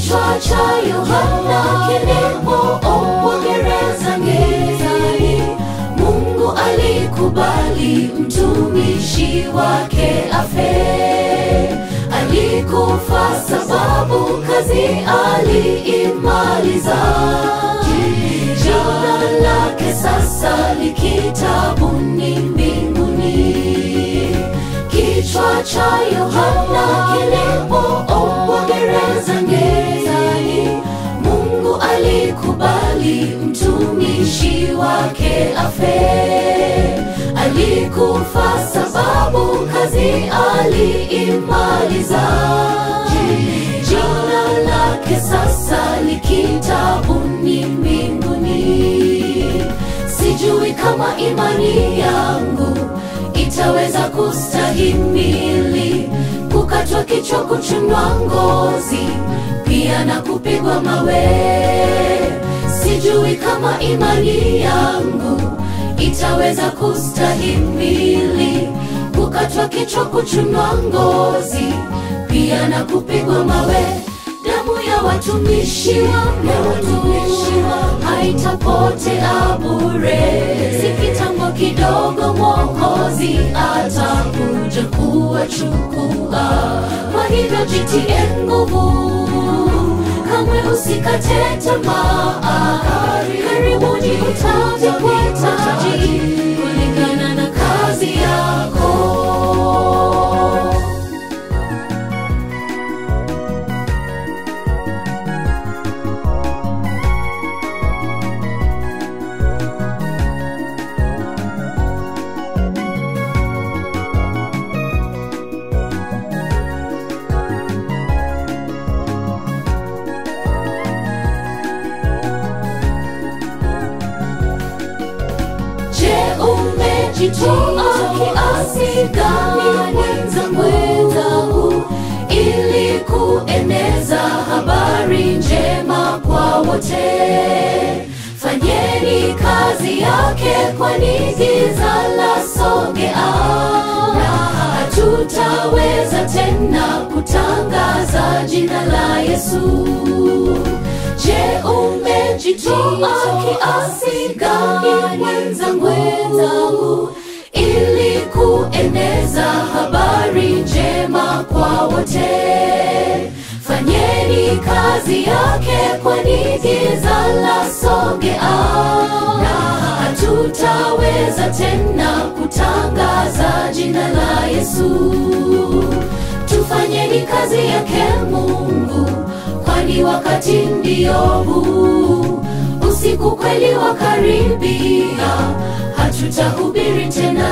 Kichwa cha Yohana kilipoombwa gerezani, Mungu alikubali mtumishi wake afe. Alikufa sababu kazi aliimaliza. Jina lake sasa li kitabuni mbinguni. Kichwa cha Yohana kilipoombwa gerezani, Mungu alikubali mtumishi wake afe. Alikufa sababu kazi aliimaliza. Jina lake sasa li kitabuni mbinguni. Sijui kama imani yangu itaweza kustahimili kukatwa kichwa, kuchunwa ngozi, pia na kupigwa mawe. Sijui kama imani yangu itaweza kustahimili kukatwa kichwa, kuchunwa ngozi, pia na kupigwa mawe. Damu ya watumishi wangu haitapotea bure. Si kitambo kidogo Mwokozi atakuja kuwachukua. Kwa hivyo jitie nguvu, kamwe usikate tamaa. Karibuni utavikwa taji kulingana na kazi yako. Je, umejitoa kiasi gani mwenzangu, ili kueneza habari njema kwa wote? Fanyeni kazi yake, kwani giza la sogea, na hatutaweza tena kutangaza jina la Yesu. Je, umejitoa kiasi gani mwenzangu, ili kueneza habari njema kwa wote? Fanyeni kazi yake, kwani giza la sogea, na hatutaweza tena kutangaza jina la Yesu. Tufanyeni kazi yake Mungu, kwani wakati ndio huu. Usiku kweli wakaribia, hatutahubiri tena.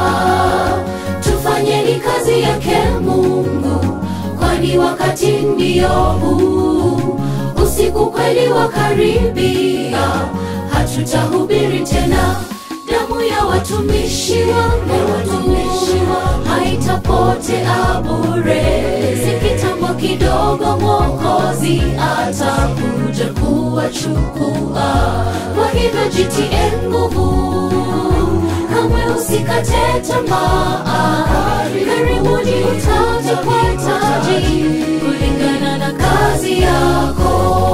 Tufanyeni kazi yake Mungu, kwani wakati ndio huu. Usiku kweli wakaribia, hatutahubiri tena. Damu ya watumishi wangu haitapotea bure. Si kitambo kidogo Mwokozi atakuja kuwachukua. Kwa hivyo jitie nguvu, kamwe usikate tamaa. Karibuni utavikwa taji kulingana na kazi yako.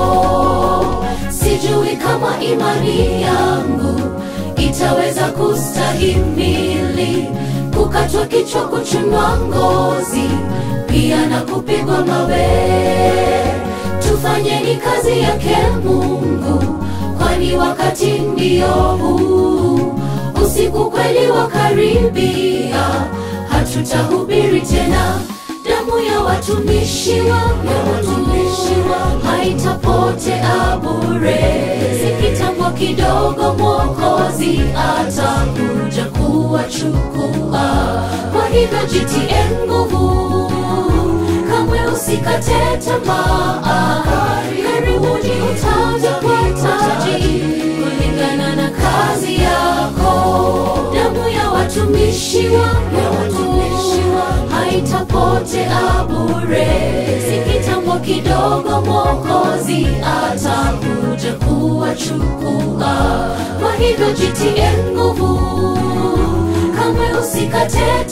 Sijui kama imani yangu itaweza kustahimili kukatwa kichwa, kuchunwa ngozi, pia na kupigwa mawe. Tufanyeni kazi yake Mungu, kwani wakati ndio huu. Usiku kweli wakaribia, hatutahubiri tena. Damu ya watumishi wangu haitapotea bure. Si kitambo kidogo Mwokozi atakuja kuwachukua. Kwa hivyo jitie nguvu, kamwe usikate tamaa. Karibuni utavikwa taji kulingana na kazi yako. Damu ya watumishi wangu haitapotea bure. Si kitambo kidogo Mwokozi atakuja kuwachukua. Kwa hivyo jitie nguvu, kamwe usikate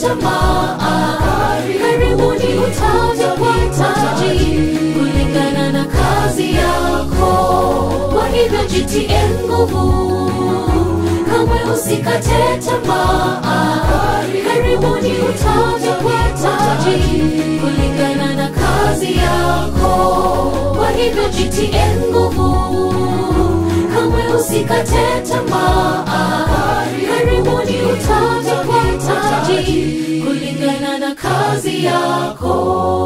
tamaa. Karibuni utavikwa taji kulingana na kazi jitie nguvu kamwe usikate tamaa karibuni utavikwa taji kulingana na kazi yako kwa hivyo jitie nguvu kamwe usikate tamaa karibuni utavikwa taji kulingana na kazi yako